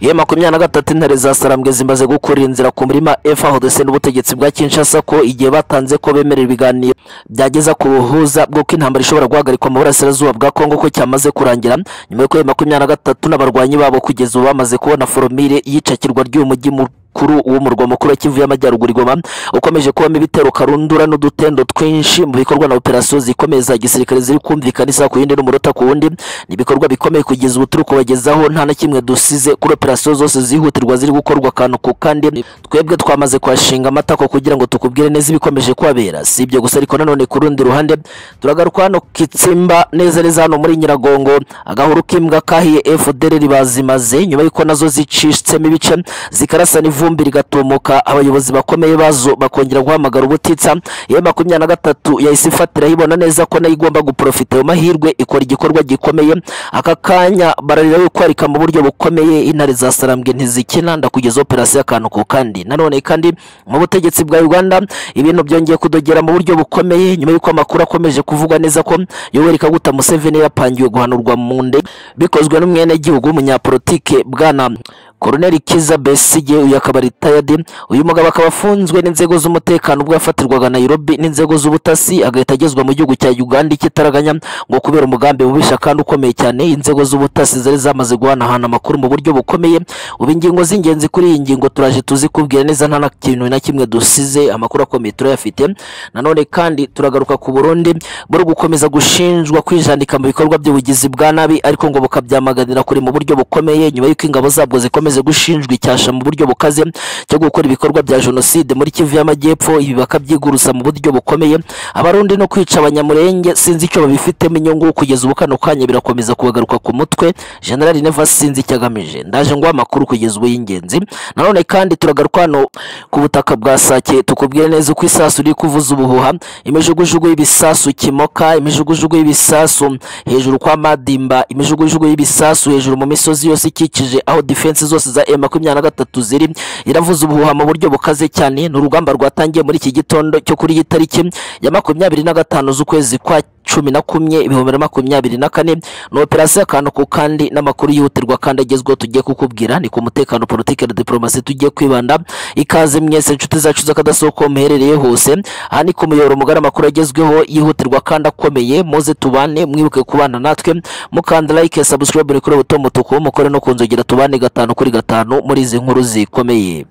ye makumyabiri na gatatu intare za sarambwe zimaze gukurira inzira ku murima f aho ndetse n'ubutegetsi bwa kinshasa ko igihe batanze ko bemerera ibiganiro byageza ku ruhuza bw'uko intambara ishobora guhagarikwa mu burasirazuba bwa kongo ko cyamaze kurangira nyuma y'uko makumyabiri na gatatu n'abarwanyi babo kugeza ubu bamaze kubona foromire y'icakirwa ry'uyu mujyi mu mukuru w'umurwa mukuru wa Kivu y'Amajyaruguru Goma ukomeje kubamo ibitero karundura n'udutendo twinshi mu bikorwa na operasiyo zikomeza igisirikare ziri kumvikana isaha ku yindi n'umurota ku wundi ni ibikorwa bikomeye kugeza ubu turi kubagezaho nta na kimwe dusize kuri operasiyo zose zihutirwa ziri gukorwa akantu ku kandi twebwe twamaze kwashinga amatako kugira ngo tukubwire neza ibikomeje kuhabera si ibyo gusa ariko nanone ku rundi ruhande turagaruka hano kitsimba neza neza hano muri Nyiragongo agahuru k'imbwa kahiye FDL bazimaze nyuma y'uko nazo zicitsemo ibice zikarasana ivu ivumbi rigatumuka abayobozi bakomeye bazo bakongera guhamagara ubutitsa iyo makumyabiri na gatatu yahise ifatiraho ibona neza ko nayo igomba guprofita ayo mahirwe ikora igikorwa gikomeye aka kanya bararira wikwarika mu buryo bukomeye intare za sarambwe ntizikina ndakugeza operasiyo akantu ku kandi nanone kandi mu butegetsi bwa uganda ibintu byongeye kudogera mu buryo bukomeye nyuma y'uko amakuru akomeje kuvuga neza ko yoweri kaguta museveni yapangiwe guhanurwa mu nde bikozwe n'umwenegihugu w'umunyapolitike bwana koroneri kiza besige uyu akaba ritayadi uyu mugabo akaba afunzwe n'inzego z'umutekano ubwo yafatirwaga nairobi n'inzego z'ubutasi agahita agezwa mu gihugu cya uganda ikitaraganya ngo kubera umugambi mubisha kandi ukomeye cyane inzego z'ubutasi zari zamaze guhanahana amakuru mu buryo bukomeye ubu ingingo z'ingenzi kuri iyi ngingo turaje tuzikubwira neza nta na kintu na kimwe dusize amakuru akomeye turayafite nanone kandi turagaruka ku burundi buri gukomeza gushinjwa kwijandika mu bikorwa by'ubugizi bwa nabi ariko ngo bukabyamaganira kure mu buryo bukomeye nyuma y'uko ingabo zabwo zikomeye bakomeje gushinjwa icyasha mu buryo bukaze cyo gukora ibikorwa bya jenoside muri Kivu y'Amajyepfo ibi bakabyigurusa mu buryo bukomeye abarundi no kwica abanyamurenge sinzi icyo babifitemo inyungu kugeza ubu kano kanya birakomeza kubagaruka ku mutwe General Neva sinzi icyo agamije ndaje ngo amakuru kugeza ubu y'ingenzi nanone kandi turagaruka hano ku butaka bwa Sake tukubwire neza uko isasu riri kuvuza ubuhuha imijugujugu y'ibisasu kimoka imijugujugu y'ibisasu hejuru kwa Madimba imijugujugu y'ibisasu hejuru mu misozi yose ikikije aho defense zo zose za M23 na gatatu ziri iravuza ubuhuha mu buryo bukaze cyane ni urugamba rwatangiye muri iki gitondo cyo kuri iyi tariki ya makumyabiri na gatanu z'ukwezi kwa cumi na kumwe ibihumbi na makumyabiri na kane ni operasiyo akantu ku kandi n'amakuru yihutirwa kandi agezweho tugiye kukubwira ni ku mutekano politiki na diporomasi tugiye kwibanda ikaze mwese inshuti zacu z'akadasohoka muherereye hose aha ni ku muyoboro mugari amakuru agezweho yihutirwa kandi akomeye muze tubane mwibuke kubana natwe mukanda like subscribe kuri buto mutuku mukore no kunzogera tubane gatanu kuri gatanu muri izi nkuru zikomeye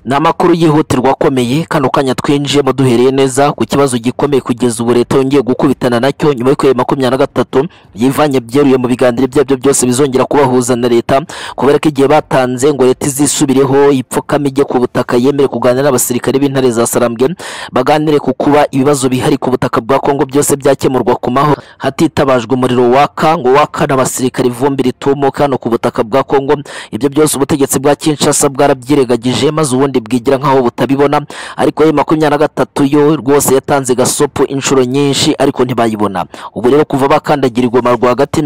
ni amakuru yihutirwa akomeye kano kanya twinjiyemo duhereye neza ku kibazo gikomeye kugeza ubu leta yongeye gukubitana nacyo nyuma y'uko makumyabiri na gatatu yivanye byeruye mu biganiro ibyabyo byose bizongera kubahuza na leta kubera ko igihe batanze ngo leta izisubireho ipfukame ijye ku butaka yemere kuganira n'abasirikare b'intare za sarambwe baganire ku kuba ibibazo bihari ku butaka bwa kongo byose byakemurwa ku maho hatitabajwe umuriro waka ngo waka n'abasirikare ivumbi ritumuka hano ku butaka bwa kongo ibyo byose ubutegetsi bwa kinshasa bwarabyirengagije maze ubundi ubundi bwigira nk'aho butabibona ariko ye makumyabiri na gatatu yo rwose yatanze gasopo inshuro nyinshi ariko ntibayibona ubu rero kuva bakandagira igoma rwagati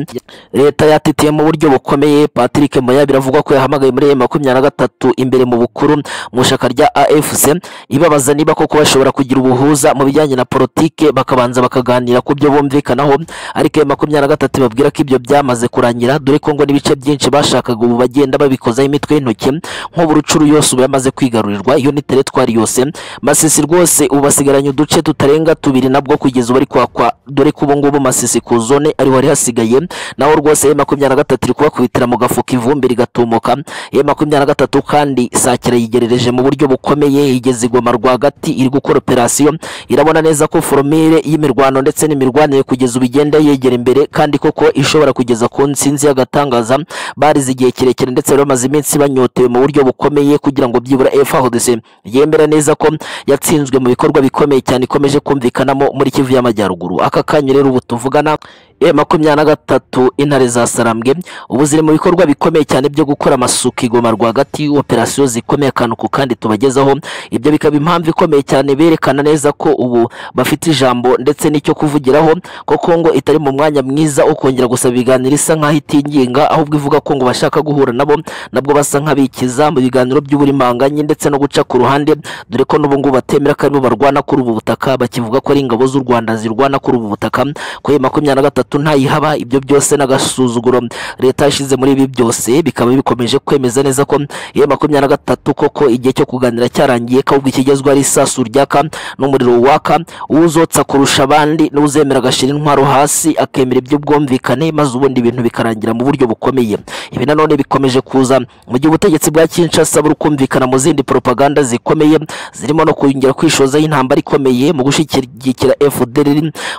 leta yatitiye mu buryo bukomeye patrick moya biravugwa ko yahamagaye muri ye makumyabiri na gatatu imbere mu bukuru mu ishaka rya afc ibabaza niba koko bashobora kugira ubuhuza mu bijyanye na politike bakabanza bakaganira ku byo bumvikanaho ariko ye makumyabiri na gatatu ibabwira ko ibyo byamaze kurangira dore ko ngo n'ibice byinshi bashakaga ubu bagenda babikozaho imitwe y'intoki nk'ubu rucuru yose ubu yamaze kwiga kwigarurirwa iyo ni teretwari yose masisi rwose ubu basigaranye uduce tutarenga tubiri nabwo kugeza ubu ariko kwa dore ko ubu ngubu masisi ku zone ariho hari hasigaye naho rwose makumyabiri na gatatu iri kubakubitira mu gafuka ivumbi rigatumuka ye makumyabiri na gatatu kandi sakira yigerereje mu buryo bukomeye igeze igoma rwagati iri gukora operasiyo irabona neza ko foromire y'imirwano ndetse n'imirwanire kugeza ubu igenda yegera imbere kandi koko ishobora kugeza ku nsinzi y'agatangaza barize igihe kirekire ndetse bamaze iminsi banyotewe mu buryo bukomeye kugira ngo byibura FARDC yemera neza ko yatsinzwe mu bikorwa bikomeye cyane ikomeje kumvikanamo muri Kivu y'Amajyaruguru aka kanya rero ubu tuvugana e makumyabiri na gatatu intare za sarambwe ubu ziri mu bikorwa bikomeye cyane byo gukora amasuku igoma rwagati operasiyo zikomeye akantu ku kandi tubagezaho ibyo bikaba impamvu ikomeye cyane berekana neza ko ubu bafite ijambo ndetse n'icyo kuvugiraho ko Kongo itari mu mwanya mwiza wo kongera gusaba ibiganiro isa nk'aho itinginga ahubwo ivuga ko ngo bashaka guhura nabo nabwo basa nk'abikiza mu biganiro by'uburimanganye ndetse no guca ku ruhande dore ko n'ubu ngubu batemera ko aribo barwana kuri ubu butaka bakivuga ko ari ingabo z'u Rwanda zirwana kuri ubu butaka kuri makumyabiri na gatatu gatatu ntayihaba ibyo byose n'agasuzuguro leta yashyize muri ibi byose bikaba bikomeje kwemeza neza ko iyo makumyabiri na gatatu koko igihe cyo kuganira cyarangiye ahubwo ikigezweho ari isasu ryaka n'umuriro waka uzotsa kurusha abandi n'uzemera agashyira intwaro hasi akemera iby'ubwumvikane maze ubundi ibintu bikarangira mu buryo bukomeye ibi nanone bikomeje kuza mu gihe ubutegetsi bwa kinshasa buri kumvikana mu zindi propaganda zikomeye zirimo no kongera kwishozaho intambara ikomeye mu gushyigikira fdr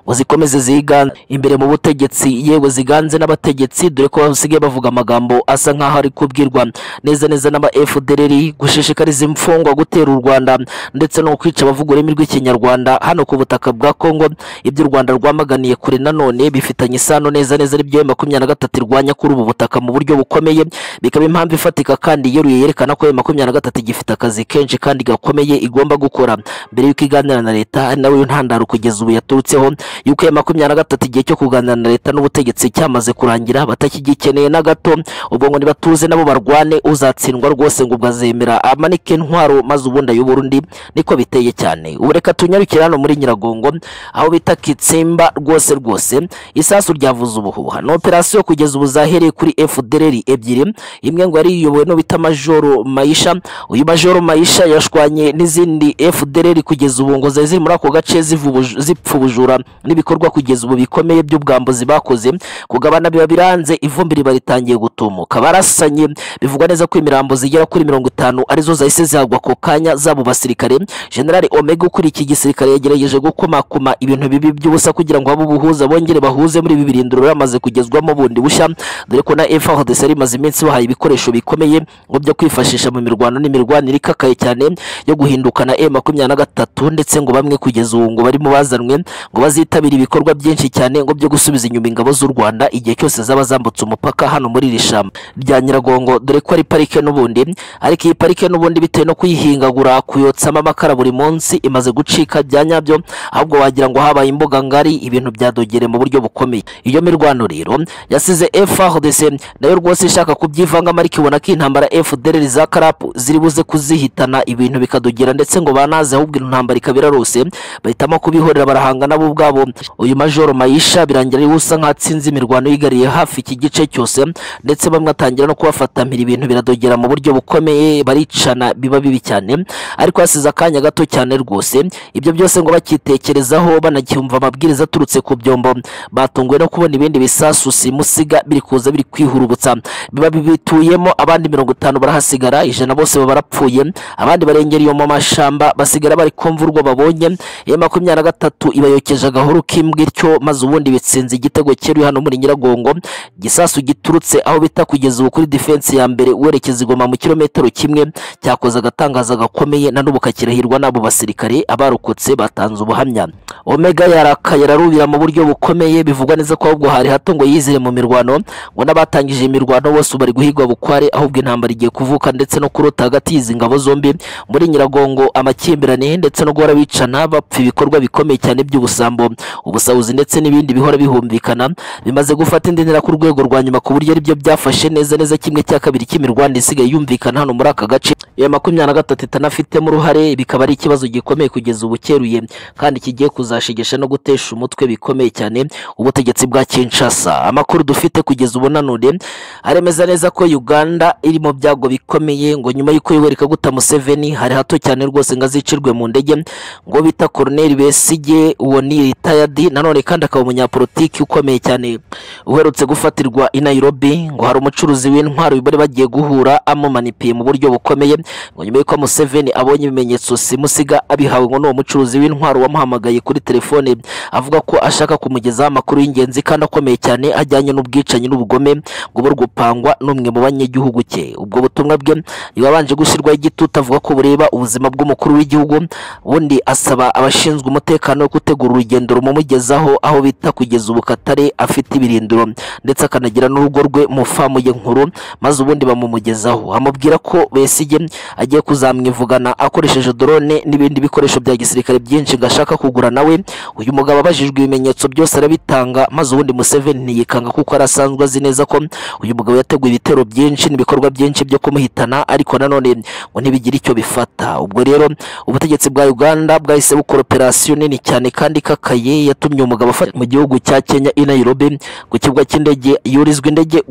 ngo zikomeze ziganze imbere mu butegetsi yewe ziganze n'abategetsi dore ko basigaye bavuga amagambo asa nk'aho ari kubwirwa neza neza n'aba fdr gushishikariza imfungwa gutera u rwanda ndetse no kwica abavuga ururimi rw'ikinyarwanda hano ku butaka bwa congo ibyo u rwanda rwamaganiye kure nanone bifitanye isano neza neza n'ibyo makumyabiri na gatatu irwanya kuri ubu butaka mu buryo bukomeye bikaba impamvu ifatika kandi yeruye yerekana ko makumyabiri na gatatu igifite akazi kenshi kandi gakomeye igomba gukora mbere y'uko iganira na leta ari nawe ntandaro kugeza ubu yaturutseho y'uko ya makumyabiri na gatatu igihe cyo kuganira na leta n'ubutegetsi cyamaze kurangira batakigikeneye na gato ubwo ngo nibatuze nabo barwane uzatsindwa rwose ngo ubwazemera amanike intwaro maze ubundi ayobora undi niko biteye cyane ubu reka tunyarukire hano muri nyiragongo aho bita kitsimba rwose rwose isasu ryavuze ubuhuha ni operasiyo kugeza ubu zahereye kuri fdr ebyiri imwe ngo yari iyobowe n'ubita majoro mayisha uyu majoro mayisha yashwanye n'izindi fdr kugeza ubu ngo zari ziri muri ako gace zivubuj- zipfa ubujura n'ibikorwa kugeza ubu bikomeye by'ubwambuzi bakoze kugabana biba biranze ivumbi riba ritangiye gutumuka barasanye bivugwa neza ko imirambo zigera kuri mirongo itanu arizo zahise zihagwa ako kanya zabo basirikare generali omega ukuriye iki gisirikare yagerageje gukomakoma ibintu bibi by'ubusa kugira ngo habe ubuhuza bongere bahuze muri ibi birindiro bamaze kugezwamo bundi bushya dore ko na frdc yari imaze iminsi bahaye ibikoresho bikomeye ngo byo kwifashisha mu mirwano n'imirwanire ikakaye cyane yo guhindukana e makumyabiri na gatatu ndetse ngo bamwe kugeza ubu ngo barimo bazanwe ngo bazitabire ibikorwa byinshi cyane ngo byo gusubiza inyuma ingabo z'u rwanda igihe cyose zaba zambutse umupaka hano muri iri shamba rya nyiragongo dore ko ari parike n'ubundi ariko iyi parike n'ubundi bitewe no kuyihingagura kuyotsamo amakara buri munsi imaze gucika bya nyabyo ahubwo wagira ngo habaye imbuga ngari ibintu byadogere mu buryo bukomeye iyo mirwano rero yasize FRDC nayo rwose ishaka kubyivangamo ariko ibona ko intambara FDR za karap ziri buze kuzihitana ibintu bikadogera ndetse ngo banaze ahubwo intambara ikaba irarose bahitamo kubihorera barahangana bo ubwabo uyu majoro mayisha birangira ari we usa nk'atsinze imirwano yigariye hafi iki gice cyose ndetse bamwe atangira no kubafatamira ibintu biradogera mu buryo bukomeye baricana biba bibi cyane ariko hasize akanya gato cyane rwose ibyo byose ngo bakitekerezaho banacyumva amabwiriza aturutse ku byombo batunguwe no kubona ibindi bisasu simusiga biri kuza biri kwihurubutsa biba bibituyemo abandi mirongo itanu barahasigara ijana bose baba barapfuye abandi barengera mu mashyamba basigara bari kumva urwo babonye iyo makumyabiri na gatatu ibayokeje agahuru k'imbwa ityo maze ubundi bitsinze igitego cyeruye hano muri nyiragongo igisasu giturutse aho bita kugeza ubu kuri defense ya mbere werekeza igoma mu kilometero kimwe cyakoze agatangaza gakomeye na n'ubu kakirahirwa n'abo basirikare abarokotse batanze ubuhamya omega yarakaye ararubira mu buryo bukomeye bivugwa neza ko ahubwo hari hato ngo yizire mu mirwano ngo n'abatangije imirwano bose ubu bari guhigwa bukware ahubwo intambara igiye kuvuka ndetse no kurota hagati y'izi ngabo zombi muri nyiragongo amakimbirane ndetse no guhora bicana bapfa ibikorwa bikomeye cyane by'ubusambo ubusahuzi ndetse n'ibindi bihora bihumvikana bimaze gufata indi ntera ku rwego rwa nyuma ku buryo aribyo byafashe neza neza kimwe cya kabiri cy'imirwano isigaye yumvikana hano muri aka gace iya makumyabiri na gatatu itanafitemo uruhare bikaba ari ikibazo gikomeye kugeza ubu cyeruye kandi kigiye kuzashegesha no gutesha umutwe bikomeye cyane ubutegetsi bwa Kinshasa amakuru dufite kugeza ubu nanone aremeza neza ko Uganda iri mu byago bikomeye ngo nyuma y'uko Yoweri Kaguta Museveni hari hato cyane rwose ngo azicirwe mu ndege ngo bita Colonel Besige uwo ni retired nanone kandi akaba umunyapolitiki ukomeye cyane uherutse gufatirwa i Nairobi ngo hari umucuruzi w'intwaro bari bagiye guhura amumanipiye mu buryo bukomeye ngo nyuma y'uko Museveni abonye ibimenyetso simusiga abihawe ngo n'uwo mucuruzi w'intwaro wamuhamagaye kuri telefone avuga ko ashaka kumugezaho amakuru y'ingenzi kandi akomeye cyane ajyanye n'ubwicanyi n'ubugome ngo buri gupangwa n'umwe mu banyagihugu cye ubwo butumwa bwe yabanje gushyirwaho igitutu avuga ko bureba ubuzima bw'umukuru w'igihugu ubundi asaba abashinzwe umutekano wo gutegura urugendo rumumugezaho aho bita kugeza ubu Katare afite ibirindiro ndetse akanagira n'urugo rwe mu famu ye nkuru maze ubundi bamumugezaho amubwira ko Besigye agiye kuzamwivugana akoresheje drone n'ibindi bikoresho bya gisirikare byinshi ngo ashaka kugura nawe uyu mugabo abajijwe ibimenyetso byose arabitanga maze ubundi Museveni ntiyikanga kuko arasanzwe azi neza ko uyu mugabo yateguye ibitero byinshi n'ibikorwa byinshi byo kumuhitana ariko nanone ngo ntibigira icyo bifata ubwo rero ubutegetsi bwa Uganda bwahise bukora operasiyo nini cyane kandi ikakaye yatumye umugabo afata mu gihugu cya Kenya i Nairobi ku kibuga cy'indege yurizwa indege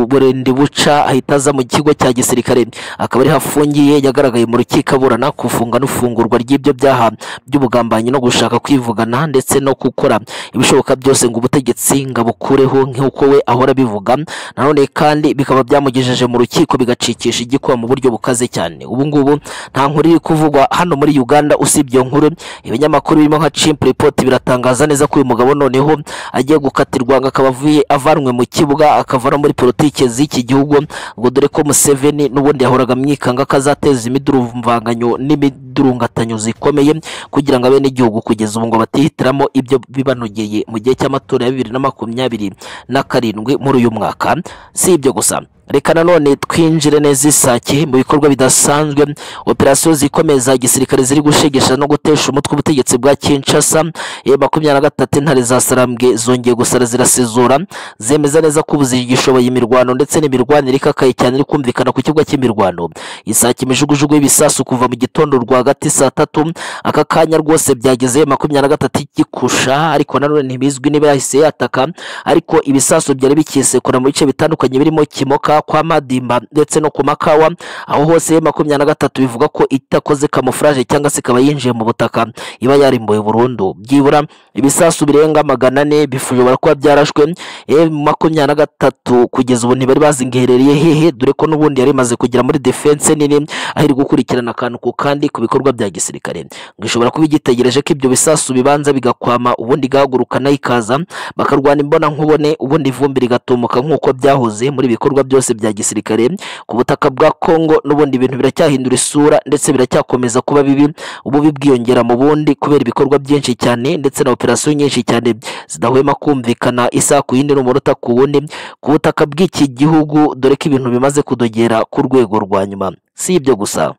burende buca ahita aza mu kigo cya gisirikare akaba ariho afungiye yagaragaye mu rukiko aburana kufunga n'ufungurwa ry'ibyo byaha by'ubugambanyi no gushaka kwivugana ndetse no gukora ibishoboka byose ngo ubutegetsi ngo abukureho nk'uko we ahora abivuga nanone kandi bikaba byamugejeje mu rukiko bigacikisha igikuba mu buryo bukaze cyane ubu ngubu nta nkuru iri kuvugwa hano muri Uganda usibye iyo nkuru ibinyamakuru birimo nka Chimp Report biratangaza neza ko uyu mugabo noneho agiye gukatirwa ngo akaba avuye avanwe mu kibuga akava no muri politike z'iki gihugu ngo dore ko Museveni n'ubundi yahoraga amwikanga ko azateza imidurumvanganyo n'imidurungatanyo zikomeye kugira ngo abenegihugu kugeza ubu ngo batihitiramo ibyo bibanogeye mu gihe cy'amatora ya bibiri na makumyabiri na karindwi muri uyu mwaka si ibyo gusa reka nanone twinjire neza isake mu bikorwa bidasanzwe operasiyo zikomeza gisirikare ziri gushegesha no gutesha umutwe ubutegetsi bwa Kinshasa e makumyabiri na gatatu intare za Sarambwe zongeye gusara zirasezura zemeza neza ko ubu zigishoboye imirwano ndetse n'imirwanire ikakaye cyane iri kumvikana ku kibuga cy'imirwano isake imijugujugu y'ibisasu kuva mu gitondo rwagati saa tatu aka kanya rwose byageze makumyabiri na gatatu igikusha ariko nanone ntibizwi niba yahise yataka ariko ibisasu byari bikisekura mu bice bitandukanye birimo kimoka kwa madimba ndetse no ku makawa aho hose makumyabiri na gatatu bivuga ko itakoze kamufuraje cyangwa se ikaba yinjiye mu butaka iba yarimbuye burundu byibura ibisasu birenga magana ane bishobora kuba byarashwe makumyabiri na gatatu kugeza ubu ntibari bazi ngo iherereye hehe dore ko n'ubundi yari imaze kugera muri defense nini aho iri gukurikirana akantu ku kandi ku bikorwa bya gisirikare ngo ishobora kuba igitegereje ko ibyo bisasu bibanza bigakwama ubundi igahaguruka nayo ikaza bakarwana imbona nkubone ubundi ivumbi rigatumuka nk'uko byahoze muri ibikorwa byose bya gisirikare ku butaka bwa Kongo n'ubundi ibintu biracyahindura isura ndetse biracyakomeza kuba bibi ububi bwiyongera mu bundi kubera ibikorwa byinshi cyane ndetse na operasiyo nyinshi cyane zidahwema kumvikana isaha ku yindi n'umunota ku wundi ku butaka bw'iki gihugu dore ko ibintu bimaze kudogera ku rwego rwa nyuma si ibyo gusa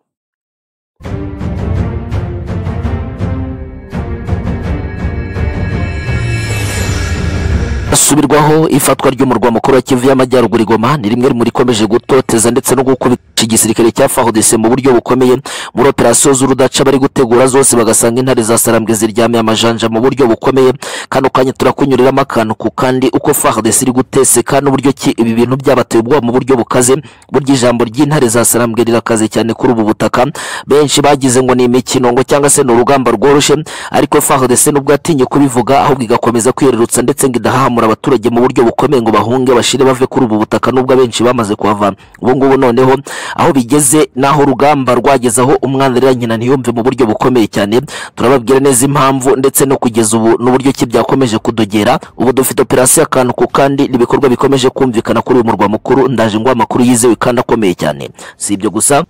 asubirwaho ifatwa ry'umurwa mukuru wa Kivu y'Amajyaruguru Goma ni rimwe mu rikomeje gutoteza ndetse no gukubita igisirikare cya FARDC mu buryo bukomeye muri operasiyo z'urudaca bari gutegura zose bagasanga intare za Sarambwe ziryamye amajanja mu buryo bukomeye kandi ukanya turakunyuriramo akantu ku kandi uko FARDC iri guteseka n'uburyo ki ibi bintu byabateye ubwoba mu buryo bukaze burya ijambo ry'intare za Sarambwe rirakaze cyane kuri ubu butaka benshi bagize ngo ni imikino ngo cyangwa se ni urugamba rworoshye ariko FARDC nubwo atinye kubivuga ahubwo igakomeza kwirerutsa ndetse ngo idahamura abaturage mu buryo bukomeye ngo bahunge bashire bave kuri ubu butaka nubwo abenshi bamaze kuhava ubu ngubu noneho aho bigeze n'aho urugamba rwageze aho umwana arira nyina ntiyumve mu buryo bukomeye cyane turababwira neza impamvu ndetse no kugeza ubu n'uburyo ki byakomeje kudogera ubu dufite operasiyo akantu ku kandi n'ibikorwa bikomeje kumvikana kuri uyu murwa mukuru ndaje ngo amakuru yizewe kandi akomeye cyane si ibyo gusa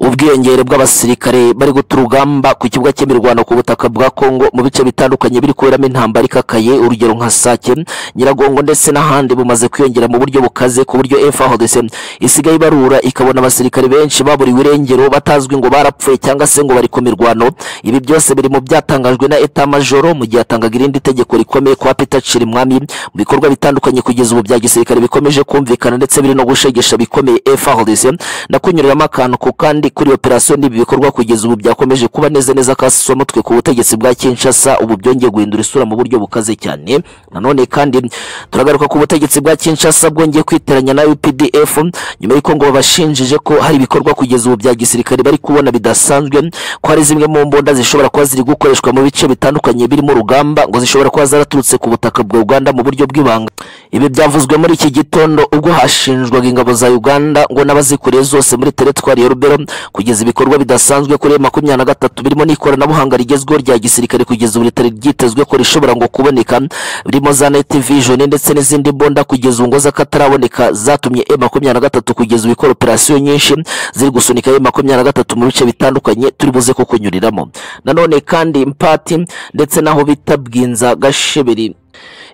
ubwiyongere bw'abasirikare bari guta urugamba ku kibuga cy'imirwano ku butaka bwa Kongo mu bice bitandukanye biri kuberamo intambara ikakaye urugero nka Sake Nyiragongo ndetse n'ahandi bumaze kwiyongera mu buryo bukaze ku buryo FARDC isigaye ibarura ikabona abasirikare benshi baburiwe irengero batazwi ngo barapfuye cyangwa se ngo bari ku mirwano ibi byose biri mu byatangajwe na eta majoro mu gihe yatangaga irindi tegeko rikomeye kwa Peter Chirimwami mu bikorwa bitandukanye kugeza ubu bya gisirikare bikomeje kumvikana ndetse biri no gushegesha bikomeye FARDC nakunyuriramo akantu ku kandi kuri operasiyo n'ibi bikorwa kugeza ubu byakomeje kuba neza neza kasiswa mutwe ku butegetsi bwa Kinshasa ubu byongeye guhindura isura mu buryo bukaze cyane nanone kandi turagaruka ku butegetsi bwa Kinshasa bwongeye kwiteranya na UPDF nyuma y'uko ngo babashinjije ko hari ibikorwa kugeza ubu bya gisirikare bari kubona bidasanzwe ko hari zimwe mu mbunda zishobora kuba ziri gukoreshwa mu bice bitandukanye birimo urugamba ngo zishobora kuba zaraturutse ku butaka bwa Uganda mu buryo bw'ibanga ibi byavuzwe muri iki gitondo ubwo hashinjwaga ingabo za Uganda ngo n'abazikuriye zose muri teritwari ya Rubero kugeza ibikorwa bidasanzwe kuri makumyabiri na gatatu birimo n'ikoranabuhanga rigezweho rya gisirikare kugeza ubu ritari ryitezwe ko rishobora ngo kuboneka birimo za net vision ndetse n'izindi mbunda kugeza ubu ngo z'akataraboneka zatumye e makumyabiri na gatatu kugeza ubu ikora operasiyo nyinshi nyinshi ziri gusunika yo makumyabiri na gatatu mu bice bitandukanye turi buze kukunyuriramo nanone kandi impati ndetse n'aho bita bwinza gasheberi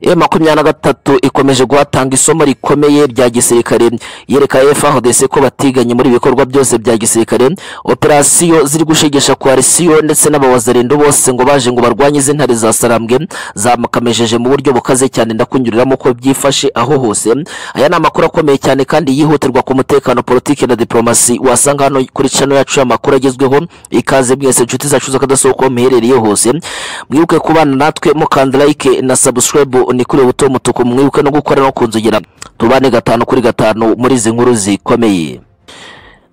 M makumyabiri na gatatu ikomeje guhatanga isomo rikomeye rya gisirikare yereka FARDC ko batiganye muri ibi bikorwa byose bya gisirikare operasiyo ziri gushegesha koalisiyo ndetse n'abawazarendo bose ngo baje ngo barwanye izi ntare za sarambwe zamakamesheje mu buryo bukaze cyane ndakunyuriramo ko byifashe aho hose aya ni amakuru akomeye cyane kandi yihutirwa ku mutekano politiki na diplomasi wasanga hano kuri channel yacu y'amakuru agezweho ikaze mwese inshuti zacu z'akadasohoka muherereye hose mwibuke kubana natwe mukanda like na subscribe ni kuri buto mutuku mwibuke no gukora no kunzugira tubane gatanu kuri gatanu muri izi nkuru zikomeye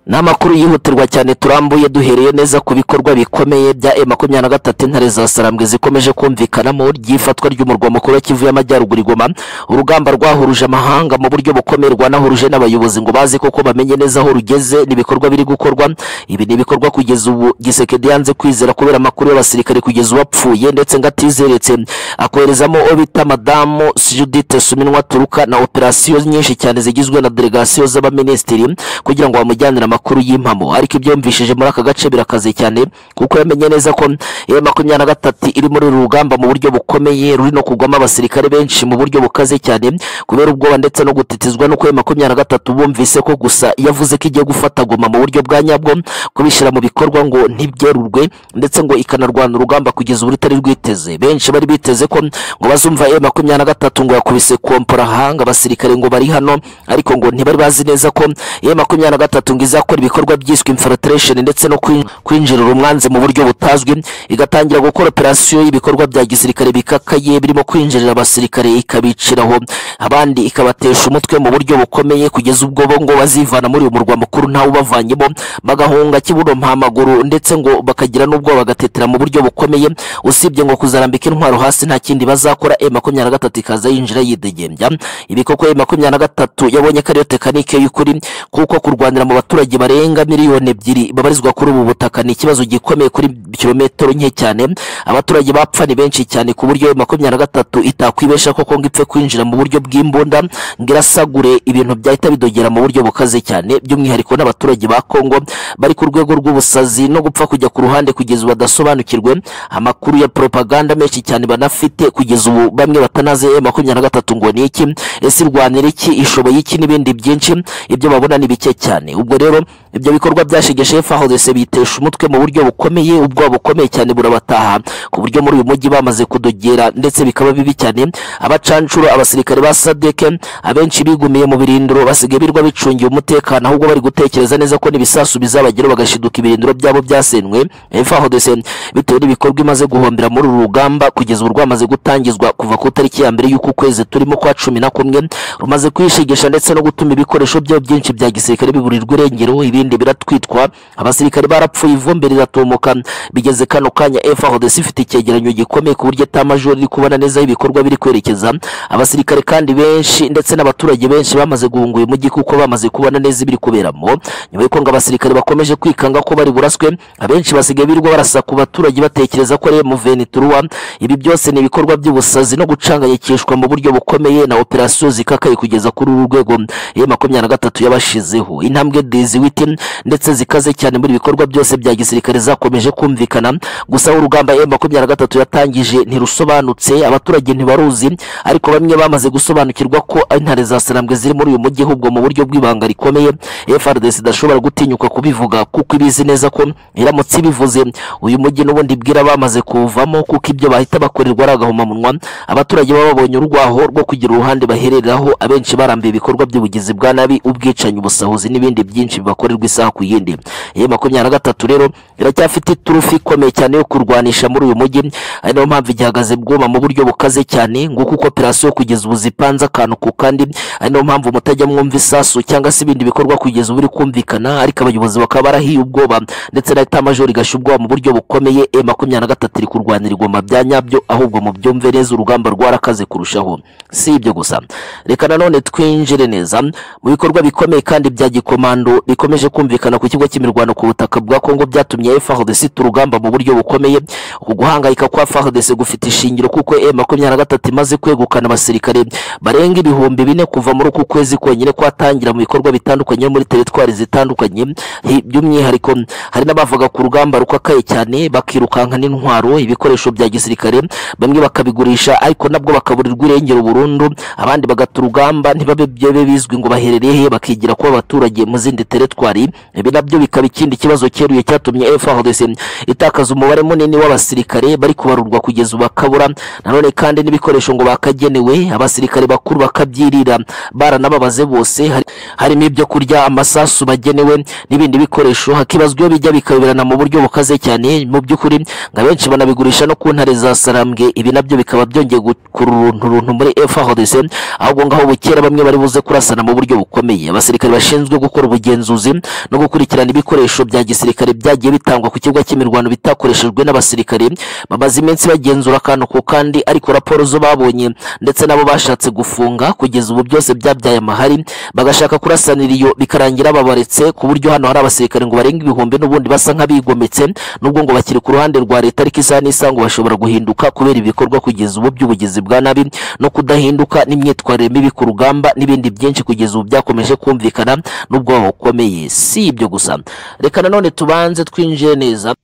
ni amakuru yihutirwa cyane turambuye duhereye neza ku bikorwa bikomeye bya e makumyabiri na gatatu intare za sarambwe zikomeje kumvikanamo ry'ifatwa ry'umurwa mukuru wa kivu y'amajyaruguru igoma urugamba rwahuruje amahanga mu buryo bukomeye rwanahuruje n'abayobozi ngo baze koko bamenye neza aho rugeze n'ibikorwa biri gukorwa ibi ni ibikorwa kugeza ubu gisekedi yanze kwizera kubera amakuru y'abasirikare kugeza ubu apfuye ndetse ngo atizeretse akoherezamo uwo bita madamu judite suminwa turuka na operasiyo nyinshi cyane zigizwe na delegasiyo z'abaminisitiri kugira ngo bamujyanire amakuru y'impamo ariko ibyo yumvishije muri aka gace birakaze cyane kuko yamenye neza ko e makumyabiri na gatatu iri muri uru rugamba mu buryo bukomeye ruri no kugwamo abasirikare benshi mu buryo bukaze cyane kubera ubwoba ndetse no gutitizwa n'uko e makumyabiri na gatatu bumvise ko gusa yavuze ko igiye gufata goma mu buryo bwa nyabwo kubishyira mu bikorwa ngo ntibyorurwe ndetse ngo ikanarwana urugamba kugeza ubu rutari rwiteze benshi bari biteze ko ngo bazumva e makumyabiri na gatatu ngo yakubise kompora hanga abasirikare ngo bari hano ariko ngo ntibari bazi neza ko e makumyabiri na gatatu ngo izakora ibikorwa byiswe infiltration ndetse no kwin- kwinjirira umwanzi mu buryo butazwi igatangira gukora operasiyo y'ibikorwa bya gisirikare bikakaye birimo kwinjirira abasirikare ikabiciraho abandi ikabatesha umutwe mu buryo bukomeye kugeza ubwo bo ngo bazivana muri uyu murwa mukuru ntawe ubavanyemo bagahunga kibuno mpamaguru ndetse ngo bakagira n'ubwo bagatetera mu buryo bukomeye usibye ngo kuzarambika intwaro hasi nta kindi bazakora e makumyabiri na gatatu ikaza yinjira yidegembya ibi koko e makumyabiri na gatatu yabonye ko ariyo tekanike y'ukuri kuko kurwanira mu baturage barenga miliyoni ebyiri babarizwa kuri ubu butaka ni ikibazo gikomeye kuri kilometero nke cyane abaturage bapfa ni benshi cyane ku buryo makumyabiri na gatatu itakwibesha koko ngo ipfe kwinjira mu buryo bw'imbunda ngo irasagure ibintu byahita bidogera mu buryo bukaze cyane by'umwihariko n'abaturage ba kongo bari ku rwego rw'ubusazi no gupfa kujya ku ruhande kugeza ubu badasobanukirwe amakuru ya propaganda menshi cyane banafite kugeza ubu bamwe batanaze e makumyabiri na gatatu ngo ni iki ese irwanira iki ishoboye iki n'ibindi byinshi ibyo babona ni bike cyane ubwo rero ibyo bikorwa byashegeshe fahorese bitesha umutwe mu buryo bukomeye ubwoba bukomeye cyane burabataha ku buryo muri uyu mujyi bamaze kudogera ndetse bikaba bibi cyane abacancuro abasirikare ba sadeke abenshi bigumiye mu birindiro basigaye birwa bicungiye umutekano ahubwo bari gutekereza neza ko n'ibisasu bizabageraho bagashiduka ibirindiro byabo byasenwe fahorese bitewe n'ibikorwa imaze guhombera muri uru rugamba kugeza ubu rwamaze gutangizwa kuva ku itariki ya mbere y'uku kwezi turimo kwa cumi na kumwe rumaze kwishegesha ndetse no gutuma ibikoresho byayo byinshi bya gisirikare biburirwa irengero ibindi biratwitwa abasirikare barapfuye ivumbi riratumuka bigeze kano kanya FARDC ifite icyegeranyo gikomeye ku buryo etamajoro iri kubona neza ibikorwa biri kwerekeza abasirikare kandi benshi ndetse n'abaturage benshi bamaze guhunga uyu mujyi kuko bamaze kubona neza ibiri kuberamo nyuma y'uko ngo abasirikare bakomeje kwikanga ko bari buraswe abenshi basigaye birirwa barasa ku baturage batekereza ko ari muveni turuwa ibi byose ni ibikorwa by'ubusazi no gucanganyikishwa mu buryo bukomeye na operasiyo zikakaye kugeza kuri uru rwego ya makumyabiri na gatatu yabashizeho intambwe diziwiti ndetse zikaze cyane muri ibikorwa byose bya gisirikare zakomeje kumvikana gusa urugamba ya makumyabiri na gatatu yatangije ntirusobanutse abaturage ntibaruzi ariko bamwe bamaze gusobanukirwa ko intare za sarambwe ziri muri uyu mujyi ahubwo mu buryo bw'ibanga rikomeye FRDC idashobora gutinyuka kubivuga kuko ibizi neza ko iramutse ibivuze uyu mujyi n'ubundi bwira bamaze kuwuvamo kuko ibyo bahita bakorerwa ari agahomamunwa abaturage baba babonye urwaho rwo kugira uruhande bahereraho abenshi barambiye ibikorwa by'ubugizi bwa nabi ubwicanyi ubusahuzi n'ibindi byinshi bibakorerwa isaha ku yindi ye makumyabiri na gatatu rero iracyafite iturufu ikomeye cyane yo kurwanisha muri uyu mujyi ari nayo mpamvu igihagaze bwuma mu buryo bukaze cyane nguko uko operasiyo kugeza ubu zipanze akantu ku kandi ari nayo mpamvu mutajya mwumva isasu cyangwa se ibindi bikorwa kugeza ubu biri kumvikana ariko abayobozi bakaba barahiye ubwoba ndetse na etamajoro igashya ubwoba mu buryo bukomeye e makumyabiri na gatatu iri kurwanira igoma bya nyabyo ahubwo mu byumve neza urugamba rwarakaze kurushaho si ibyo gusa reka nanone twinjire neza mu bikorwa bikomeye kandi bya gikomando bikomeje kumvikana ku kigo cy'imirwano ku butaka bwa Kongo byatumye FARDC ita urugamba mu buryo bukomeye uku guhangayika kwa FARDC gufite ishingiro kuko M23 imaze kwegukana abasirikare barenga ibihumbi bine kuva muri uku kwezi konyine kwatangira mu bikorwa bitandukanye muri teritwari zitandukanye hi- by'umwihariko hari n'abavuga ku rugamba rukakaye cyane bakirukanka n'intwaro ibikoresho bya gisirikare bamwe bakabigurisha ariko nabwo bakaburirwa irengero burundu abandi bagata urugamba ntibabe byabe bizwi ngo baherereye he bakigira kuba abaturage mu zindi teritwari ibi nabyo bikaba ikindi kibazo cyeruye cyatumye FARDC itakaza umubare munini w'abasirikare bari kubarurwa kugeza ubu bakabura nanone kandi n'ibikoresho ngo bakagenewe abasirikare bakuru bakabyirira baranababaze bose hari- harimo ibyo kurya amasasu bagenewe n'ibindi bikoresho hakibazwa iyo bijya bikayoberana mu buryo bukaze cyane mu by'ukuri nka benshi banabigurisha no ku ntare za sarambwe ibi nabyo bikaba byongeye gukururunturuntu muri FARDC ahubwo ngaho bukera bamwe bari buze kurasana mu buryo bukomeye abasirikare bashinzwe gukora ubugenzuzi no gukurikirana ibikoresho bya gisirikare byagiye bitangwa ku kibuga cy'imirwano bitakoreshejwe n'abasirikare bamaze iminsi bagenzura akantu ku kandi ariko raporo zo babonye ndetse nabo bashatse gufunga kugeza ubu byose byabyaye amahari bagashaka kurasanira iyo bikarangira babaretse ku buryo hano hari abasirikare ngo barenga ibihumbi n'ubundi basa nk'abigometse nubwo ngo bakiri ku ruhande rwa leta ariko isaha n'isaha ngo bashobora guhinduka kubera ibikorwa kugeza ubu by'ubugizi bwa nabi no kudahinduka n'imyitwarire mibi ku rugamba n'ibindi byinshi kugeza ubu byakomeje kumvikana n'ubwoba bukomeye si ibyo gusa reka nanone tubanze twinjire neza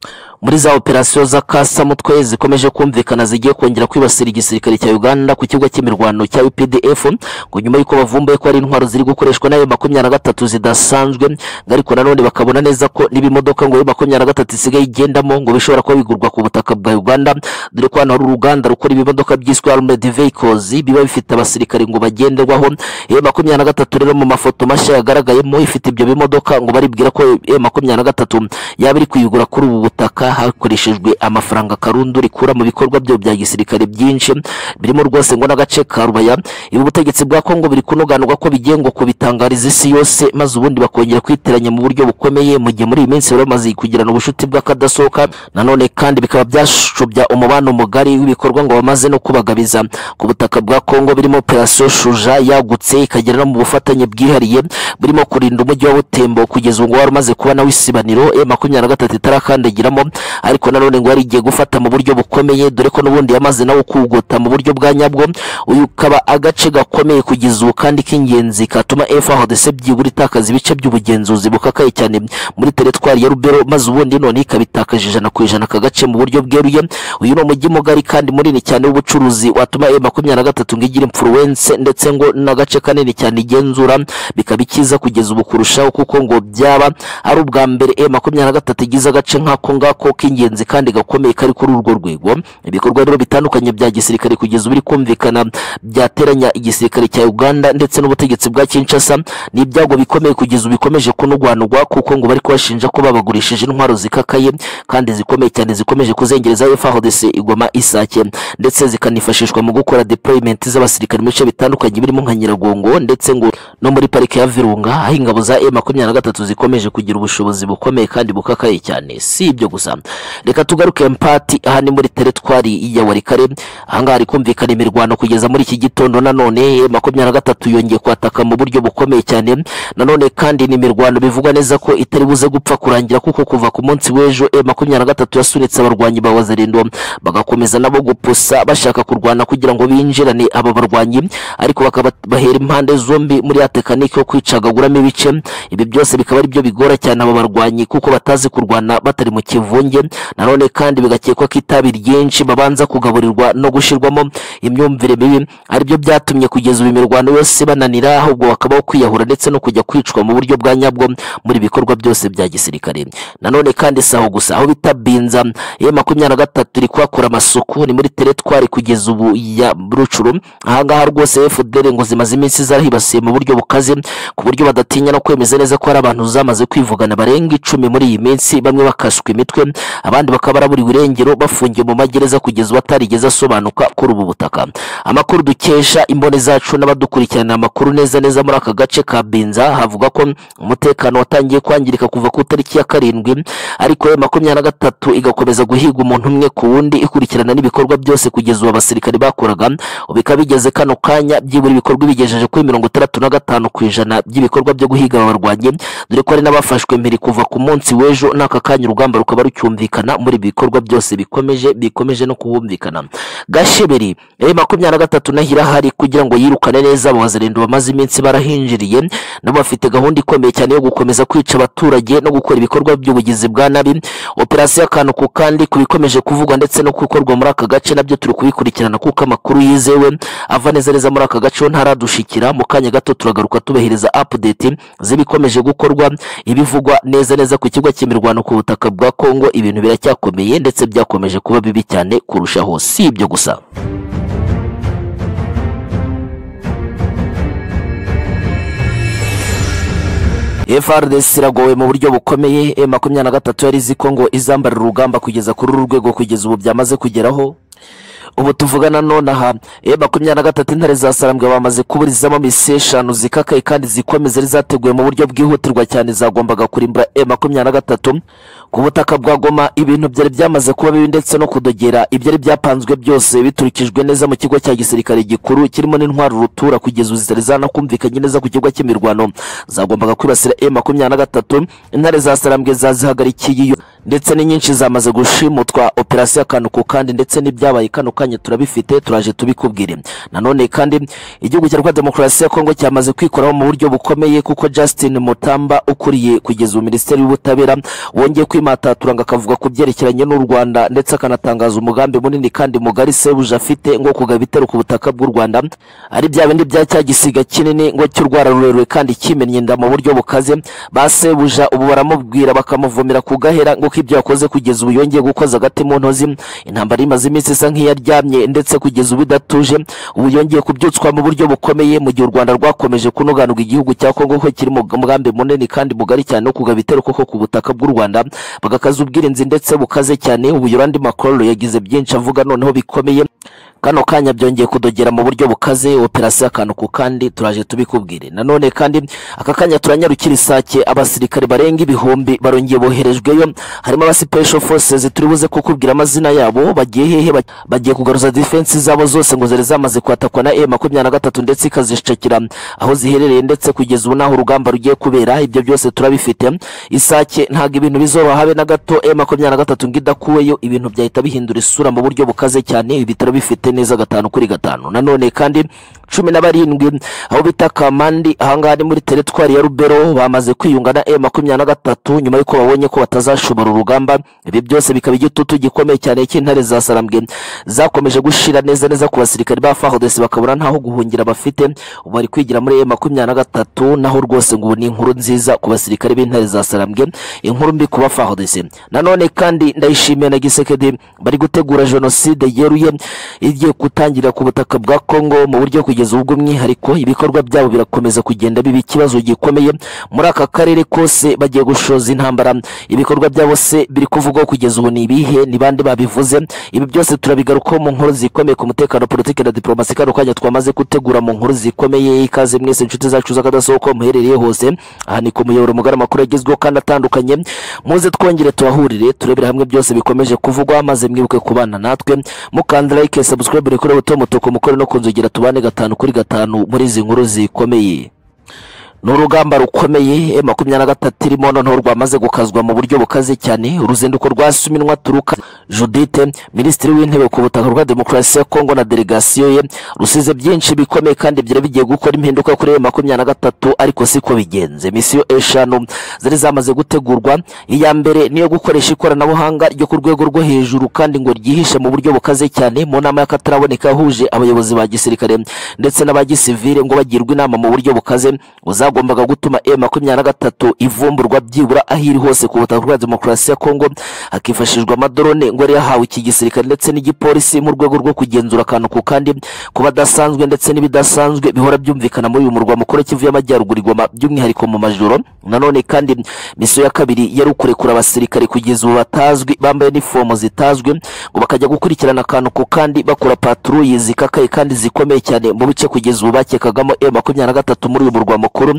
muri za operasiyo z'akasamutwe zikomeje kumvikana zigiye kongera kwibasira igisirikare cya Uganda ku kibuga cy'imirwano cya UPDF ngo nyuma y'uko bavumbuye ko ari intwaro ziri gukoreshwa n'ayo makumyabiri na gatatu zidasanzwe ngo ariko nanone bakabona neza ko n'ibimodoka ngo ayo makumyabiri na gatatu isigaye igendamo ngo bishobora kuba bigurwa ku butaka bwa Uganda dore ko hano hari uruganda rukora ibimodoka byiswe Armored Vehicles biba bifite abasirikare ngo bagenderwaho iyo makumyabiri na gatatu rero mu mafoto mashya yagaragayemo ifite ibyo bimodoka ngo baribwira ko iyo makumyabiri na gatatu yaba iri kuyigura kuri ubu butaka hakoreshejwe amafaranga karundo rikura mu bikorwa byo bya gisirikare byinshi birimo rwose ngo n'agace ka rubaya ibi ubutegetsi bwa kongo biri kunoganurwa ko bigiye ngo kubitangariza isi yose maze ubundi bakongera kwiteranya mu buryo bukomeye mu gihe muri iyi minsi bari bamaze kugirana ubucuti bw'akadasohoka nanone kandi bikaba byashobya umubano mugari w'ibikorwa ngo bamaze no kubagabiza ku butaka bwa kongo birimo operasiyo shuja yagutse ikagera no mu bufatanye bwihariye burimo kurinda umujyi wa butembo kugeza ubu ngo wari umaze kuba nawe isibaniro e makumyabiri na gatatu itarakandagiramo ariko nanone ngo yari igiye gufata mu buryo bukomeye dore ko n'ubundi yamaze nawe kugota mu buryo bwa nyabwo uyu ukaba agace gakomeye kugeza ubu kandi k'ingenzi katuma FARDC byibura itakaza ibice by'ubugenzuzi bukakaye cyane muri teritwari ya Rubero maze ubundi none ikabitakaje ijana ku ijana aka gace mu buryo bweruye uyu ni umujyi mugari kandi munini cyane w'ubucuruzi watuma e makumyabiri na gatatu ngo igire influence ndetse ngo n'agace kanini cyane igenzura bikaba ikiza kugeza ubu kurushaho kuko ngo byaba ari ubwa mbere e makumyabiri na gatatu igize agace nk'ako ngako k'ingenzi kandi gakomeye kari kuri urwo rwego ibikorwa rero bitandukanye bya gisirikare kugeza ubu biri kumvikana byateranya igisirikare cya Uganda ndetse n'ubutegetsi bwa Kinshasa ni ibyago bikomeye kugeza ubu bikomeje kunugwanugwa kuko ngo bari kubashinja ko babagurishije intwaro zikakaye kandi zikomeye cyane zikomeje kuzengereza FARDC igoma isake ndetse zikanifashishwa mu gukora deployment z'abasirikare mu bice bitandukanye birimo nka Nyiragongo ndetse ngo no muri parike ya Virunga aho ingabo za M23 zikomeje kugira ubushobozi bukomeye kandi bukakaye cyane si ibyo gusa reka tugaruke mpati aha ni muri teritwari ya Warikare ahangaha hari kumvikana imirwano kugeza muri iki gitondo nanone makumyabiri na gatatu yongeye kwataka mu buryo bukomeye cyane nanone kandi ni imirwano bivugwa neza ko itari buze gupfa kurangira kuko kuva ku munsi w'ejo e makumyabiri na gatatu yasunitse abarwanyi ba wazarindo bagakomeza nabo gupusa bashaka kurwana kugira ngo binjirane aba barwanyi ariko bakaba bahera impande zombi muri ya tekanike yo kwicagaguramo ibice ibi byose bikaba ari byo bigora cyane aba barwanyi kuko batazi kurwana batari mu kivunge nanone kandi bigakekwa ko itabi ryinshi babanza kugaburirwa no gushyirwamo imyumvire mibi aribyo byatumye kugeza ubu imirwano yose bananira ahubwo bakabaho kwiyahura ndetse no kujya kwicwa mu buryo bwa nyabwo muri ibikorwa byose bya gisirikare nanone kandi si aho gusa aho bita binza iyo makumyabiri na gatatu iri kuhakora amasuku ni muri teretwari kugeza ubu ya rucuru ahangaha rwose fdr ngo zimaze iminsi zarahibasiye mu buryo bukaze ku buryo badatinya no kwemeza neza ko hari abantu zamaze kwivugana barenga icumi muri iyi minsi bamwe bakaswe imitwe abandi bakaba baraburiwe irengero bafungiye mu magereza kugeza batarigeze asobanuka kuri ubu butaka amakuru dukesha imbone zacu n'abadukurikirana amakuru neza neza muri aka gace ka binza havuga ko umutekano watangiye kwangirika kuva ku itariki ya karindwi ariko ya makumyabiri na gatatu igakomeza guhiga umuntu umwe ku wundi ikurikirana n'ibikorwa byose kugeza ubu abasirikare bakoraga ubu ikaba igeze kano kanya byibura ibikorwa ibigejeje kuri mirongo itandatu na gatanu ku ijana by'ibikorwa byo guhiga aba barwanyi dore ko hari n'abafashwe mbere kuva ku munsi w'ejo n'aka kanya urugamba rukaba rucyumvikana muri ibi bikorwa byose bikomeje bikomeje no kuhumvikana gasheberi e makumyabiri na gatatu nahira hari kugira ngo yirukane neza abo bazarenda bamaze iminsi barahinjiriye nabo bafite gahunda ikomeye cyane yo gukomeza kwica abaturage no gukora ibikorwa by'ubugizi bwa nabi operasiyo akantu ku kandi ku bikomeje kuvugwa ndetse no gukorwa muri aka gace nabyo turi kubikurikirana kuko amakuru yizewe ava neza neza muri aka gace ho ntaradushikira mu kanya gato turagaruka tubahereza update z'ibikomeje gukorwa ibivugwa neza neza ku kigo cy'imirwano ku butaka bwa Kongo ibintu biracyakomeye ndetse byakomeje kuba bibi cyane kurushaho si ibyo gusa FRDC iragowe mu buryo bukomeye M makumyabiri na gatatu yari izi ko ngo izambarira urugamba kugeza kuri uru rwego kugeza ubu byamaze kugeraho ubu tuvugana nonaha e makumyabiri na gatatu intare za sarambwe bamaze kuburizamo mise eshanu zikakaye kandi zikomeza zari zateguwe mu buryo bwihutirwa cyane zagombaga kurimbura e makumyabiri na gatatu ku butaka bwa goma ibintu byari byamaze kuba bibi ndetse no kudogera ibyari byapanzwe byose biturikijwe neza mu kigo cya gisirikare gikuru kirimo n'intwari rutura kugeza ubu zitari zanakumvikanye neza ku kigo cy'imirwano zagombaga kwibasira e makumyabiri na gatatu intare za sarambwe zazihagarikiye iyo ndetse n'inyinshi zamaze gushimutwa operasiyo akantu ku kandi ndetse n'ibyabaye kano kanya turabifite turaje tubikubwire nanone kandi igihugu cya rwanda demokarasi ya kongo cyamaze kwikoraho mu buryo bukomeye kuko justin mutamba ukuriye kugeza ubu minisiteri y'ubutabera wongeye kwimatatura ngo akavuga ku byerekeranye n'u rwanda ndetse akanatangaza umugambi munini kandi mugari sebuje afite ngo kugaba ibitero ku butaka bw'u rwanda ari bya bindi bya cya gisiga kinini ngo cy'urwara rurerure kandi kimennye inda mu buryo bukaze ba sebuja ubu baramubwira bakamuvumira ku gahera ngo ko ibyo yakoze kugeza ubu yongeye gukoza agati mu ntozi intambara imaze iminsi isa nk'iyaryamye ndetse kugeza ubu idatuje ubu yongeye kubyutswa mu buryo bukomeye mu gihe u rwanda rwakomeje kunuganurwa igihugu cya kongo ko kiri mu mugambi munini kandi mugari cyane wo kugaba ibitero koko ku butaka bw'u rwanda bagakaza ubwirinzi ndetse bukaze cyane ubu yorandi makororo yagize byinshi avuga noneho bikomeye kano kanya byongeye kudogera mu buryo bukaze operasiyo akantu ku kandi turaje tubikubwire nanone kandi aka kanya turanyarukira isake abasirikare barenga ibihumbi barongeye boherejweyo harimo aba special forces turi buze kukubwira amazina yabo bagiye hehe Ba- bagiye kugaruza defense zabo zose ngo zari zamaze kwatakwa na e makumyabiri na gatatu ndetse ikazishakira aho ziherereye ndetse kugeza ubu n'aho urugamba rugiye kubera ibyo byose turabifite isake ntabwo ibintu bizoroha habe na gato e makumyabiri na gatatu ngo idakuweyo ibintu byahita bihindura isura mu buryo bukaze cyane ibitaro bifite neza gatanu kuri gatanu nanone kandi cumi na barindwi aho bita kamandi ahangaha ni muri teritwari ya rubero bamaze kwiyunga na e makumyabiri na gatatu nyuma y'uko babonye ko batazashobora urugamba ibi byose bikaba igitutu gikomeye cyane cy'intare za sarambwe zakomeje gushira neza neza ku basirikare ba fahodesi bakabura ntaho guhungira bafite ubu bari kwigira muri e makumyabiri na gatatu naho rwose ngo ubu ni inkuru nziza ku basirikare b'intare za sarambwe inkuru mbi ku ba fahodesi nanone kandi ndayishimiye na gisekedi bari gutegura jenoside yeruye igiye gutangira ku butaka bwa kongo mu buryo kugeza ubwo umwihariko ibikorwa byabo birakomeza kugenda biba ikibazo gikomeye muri aka karere kose bagiye gushoza intambara ibikorwa byabo se biri kuvugwaho kugeza ubu ni ibihe ni bande babivuze ibi byose turabigarukaho mu nkuru zikomeye ku mutekano politiki na diplomasi kano kanya twamaze gutegura mu nkuru zikomeye ikaze mwese inshuti zacu z'akadasohoka muherereye hose aha ni ku muyoboro mugari amakuru yagezweho kandi atandukanye muze twongere tubahurire turebere hamwe byose bikomeje kuvugwa maze mwibuke kubana natwe mukanda like subscribe kuri buto mutuku mukore no kunzogera tubane gatanu kuri gatanu muri izi nkuru zikomeye ni urugamba rukomeye makumyabiri na gatatu irimo noneho rwamaze gukazwa mu buryo bukaze cyane uruzinduko rwa suminwa turuka judite minisitiri w'intebe ku butaka bwa demokarasi ya kongo na delegasiyo ye rusize byinshi bikomeye kandi byari bigiye gukora impinduka kuri makumyabiri na gatatu ariko siko bigenze misiyo eshanu zari zamaze gutegurwa iya mbere niyo gukoresha ikoranabuhanga ryo ku rwego rwo hejuru kandi ngo ryihishe mu buryo bukaze cyane mu nama y'akataraboneka yahuje abayobozi ba gisirikare ndetse n'aba gisivire ngo bagirwe inama mu buryo bukaze uzagu byagombaga gutuma M makumyabiri na gatatu ivumburwa byibura aho iri hose ku butaka bwa demokarasi ya Kongo hakifashishwa amadrone ngo yari yahawe iki gisirikare ndetse n'igipolisi mu rwego rwo kugenzura akantu ku kandi ku badasanzwe ndetse n'ibidasanzwe bihora byumvikana muri uyu murwa mukuru wa Kivu y'Amajyaruguru Goma by'umwihariko mu majoro nanone kandi misiyo ya kabiri yari ukurekura abasirikare kugeza ubu batazwi bambaye nifomo zitazwi ngo bakajya gukurikirana akantu ku kandi bakora patrouille zikakaye kandi zikomeye cyane mu bice kugeza ubu bakekagamo M makumyabiri na gatatu muri uyu murwa mukuru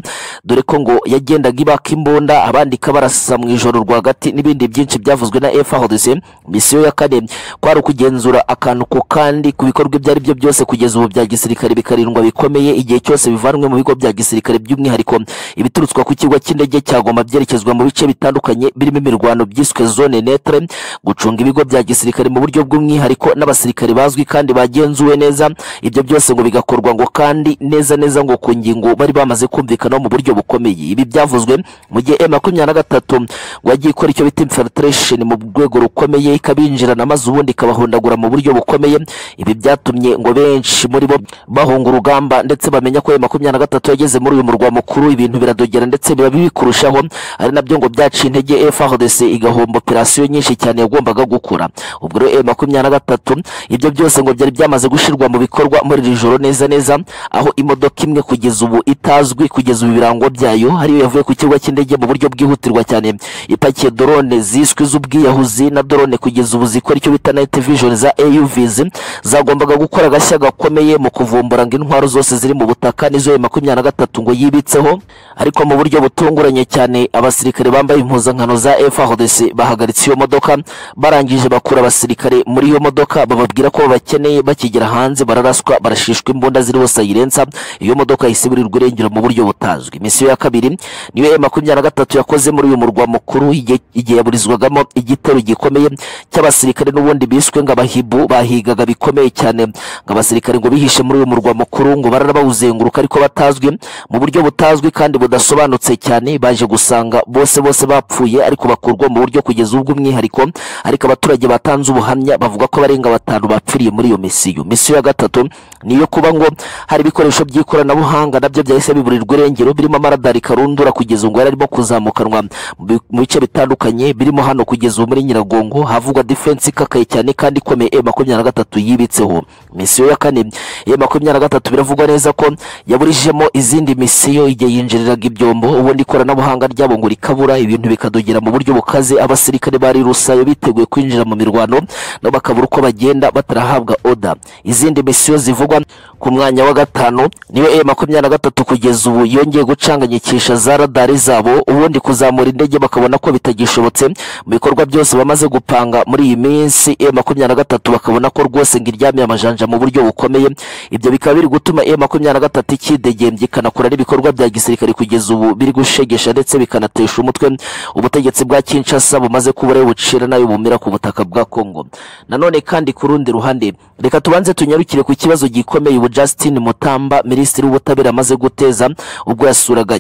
dore ko ngo yagendaga ibaka imbunda abandi ikabarasa mu ijoro rwagati n'ibindi byinshi byavuzwe na FARDC misiyo ya kane kwari ukugenzura akantu ku kandi ku bikorwa ibyo ari byo byose kugeza ubu bya gisirikare bikarindwa bikomeye igihe cyose bivanwe mu bigo bya gisirikare by'umwihariko ibiturutswa ku kigo cy'indege cya Goma byerekezwa mu bice bitandukanye birimo imirwano byiswe zone netre gucunga ibigo bya gisirikare mu buryo bw'umwihariko n'abasirikare bazwi kandi bagenzuwe neza ibyo byose ngo bigakorwa ngo kandi neza neza ngo ku ngingo bari bamaze kumvikanaho mu buryo bukomeye ibi byavuzwe mu gihe M makumyabiri na gatatu ngo yagiye ikora icyo bita infiltration mu rwego rukomeye ikabinjirana maze ubundi ikabahondagura mu buryo bukomeye ibi byatumye ngo benshi muri bo bahunga urugamba ndetse bamenya ko M makumyabiri na gatatu yageze muri uyu murwa mukuru ibintu biradogera ndetse biba bibi kurushaho ari nabyo ngo byaciye intege FARDC igahomba operasiyo nyinshi cyane yagombaga gukora ubwo rero M makumyabiri na gatatu ibyo byose ngo byari byamaze gushyirwa mu bikorwa muri iri joro neza neza aho imodoka imwe kugeza ubu itazwi kugeza ubu ibirango byayo hariyo yavuye ku kibuga cy'indege mu buryo bwihutirwa cyane ipakiye drone ziswe z'ubwiyahuzi na drone kugeza ubu zikora icyo bita night vision za AUVs zagombaga gukora agashya gakomeye mu kuvumbura ngo intwaro zose ziri mu butaka nizo M makumyabiri na gatatu ngo yibitseho ariko mu buryo butunguranye cyane abasirikare bambaye impuzankano za FARDC bahagaritse iyo modoka barangije bakura abasirikare muri iyo modoka bababwira ko babakeneye bakigera hanze bararaswa barashishwa imbunda ziri hose ayirensa iyo modoka yahise iburirwa irengero mu buryo butazwi misiyo ya kabiri niyo M makumyabiri na gatatu yakoze muri uyu murwa mukuru igihe igihe yaburizwagamo igitero gikomeye cy'abasirikare n'ubundi biswe ngo abahibu bahigaga bikomeye cyane ngo abasirikare ngo bihishe muri uyu murwa mukuru ngo barabawuzenguruka ariko batazwi mu buryo butazwi kandi budasobanutse cyane baje gusanga bose bose bapfuye ariko bakurwa mu buryo kugeza ubwo umwihariko ariko abaturage batanze ubuhamya bavuga ko barenga batanu bapfiriye muri iyo misiyo misiyo ya gatatu ni iyo kuba ngo hari ibikoresho by'ikoranabuhanga nabyo byahise biburirwa irengero birimo amaradari karundura kugeza ubu ngo yari arimo kuzamukanwa mu bi- mu bice bitandukanye birimo hano kugeza ubu muri nyiragongo havugwa defense ikakaye cyane kandi ikomeye e makumyabiri na gatatu yibitseho misiyo ya kane e makumyabiri na gatatu biravugwa neza ko yaburijemo izindi misiyo igihe yinjiriraga ibyombo ubundi ikoranabuhanga ryabo ngo rikabura ibintu bikadogera mu buryo bukaze abasirikare bari rusayo biteguye kwinjira mu mirwano nabo bakabura uko bagenda batarahabwa oda izindi misiyo zivugwa ku mwanya wa gatanu niyo e makumyabiri na gatatu kugeza ubu yongeye gucanganyikisha za radari zabo ubundi kuzamura indege bakabona ko bitagishobotse mu bikorwa byose bamaze gupanga muri iyi minsi e makumyabiri na gatatu bakabona ko rwose ngo iryamiye amajanja mu buryo bukomeye ibyo bikaba biri gutuma e makumyabiri na gatatu ikidegembya ikanakora n'ibikorwa bya gisirikare kugeza ubu biri gushegesha ndetse bikanatesha umutwe ubutegetsi bwa Kinshasa bumaze kuba ari bucira nayo bumira ku butaka bwa Kongo nanone kandi ku rundi ruhande reka tubanze tunyarukire ku kibazo gikomeye ubu Justin Mutamba minisitiri w'ubutabera amaze guteza ubwo yasuraga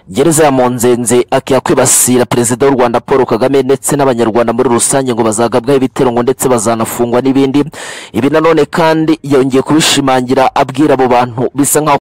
gereza ya Monzenze akiya kwibasira perezida w'u Rwanda Paul Kagame ndetse n'abanyarwanda muri rusange ngo bazagabwaho ibitero ngo ndetse bazanafungwa n'ibindi ibi nanone kandi yongeye kubishimangira abwira abo bantu bisa nkaho